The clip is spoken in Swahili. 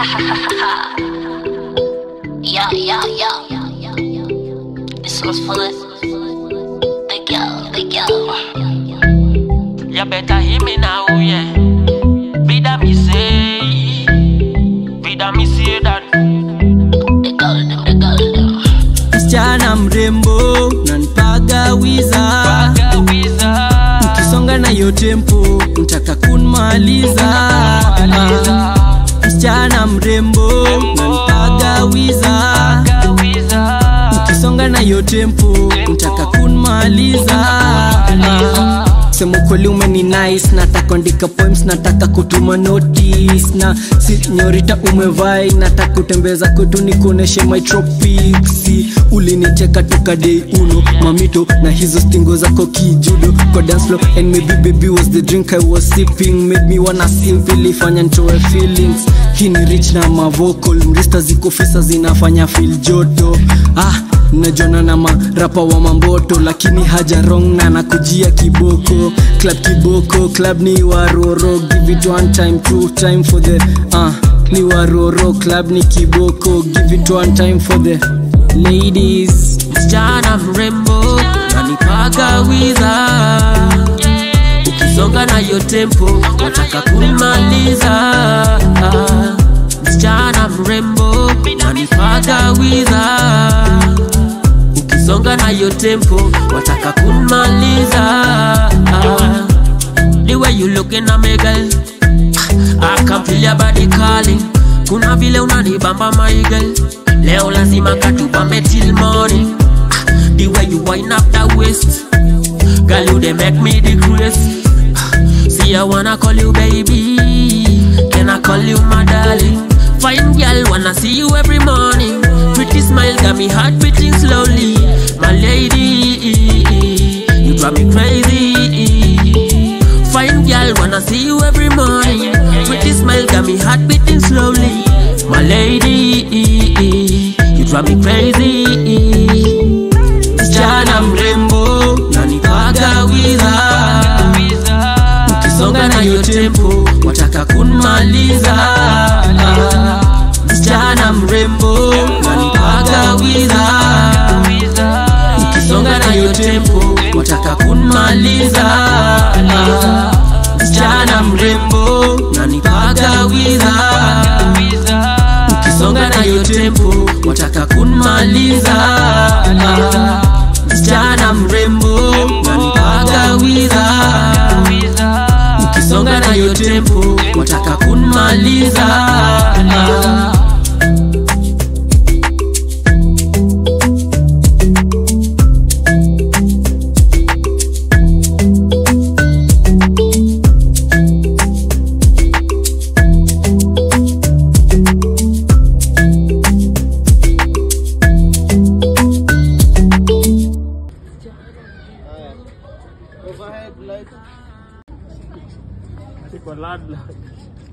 Yeah, yeah, yeah. This one's for the, the girl, the girl. You better hear me now, yeah. Bida me say, bida me say that. The girl, them, the girl, them. msichana mrembo nanpaga wiza Pagawiza, ukisonga na yo tempo mtaka kunmaliza msichana mrembo nanpaga wiza pagawiza, ukisonga na yo tempo mtaka kunmaliza sema kweli umeni nice nataka andika poems nataka kutuma notice na sinyorita umevai nataka kutembeza kwetu nikuoneshe my tropics ulinicheka toka day uno mamito na hizo stingo zako kijudo kwa dance floor and maybe baby was the drink I was sipping made me wanna sing ilifanya nitoe feelings hii ni rich na mavocal mrista ziko fisa zinafanya feel joto ah najona na marapa wa mamboto lakini haja rong na nakujia kiboko club kiboko club ni waroro give it one time two time for the uh, ni waroro club ni kiboko give it one time for the ladies msichana mrembo nanipaga wiza ukisonga na yo tempo wataka kumaliza msichana mrembo nanipaga wiza ukisonga na yo tempo wataka kumaliza the way you looking at me girl I can feel your body calling kuna vile unanibamba my girl leo lazima katubambe till morning Ah, the way you wind up that waist girl you dey make me decrease Ah, see I wanna call you baby can I call you my darling fine girl wanna see you every morning pretty smile got me heart beating slowly my lady you drive me crazy Fine girl, wanna see you every morning. Pretty smile got me heart beating slowly. My lady, you drive me crazy. msichana mrembo nanipaga wiza ukisonga na yo tempo wataka kunmaliza msichana mrembo nanipaga wiza ukisonga na yo tempo wataka kunmaliza msichana mrembo nanipaga wiza ukisonga na yo tempo wataka kunmaliza msichana mrembo nanipaga wiza ukisonga na yo tempo wataka kunmaliza Overhead light. Iko ladla.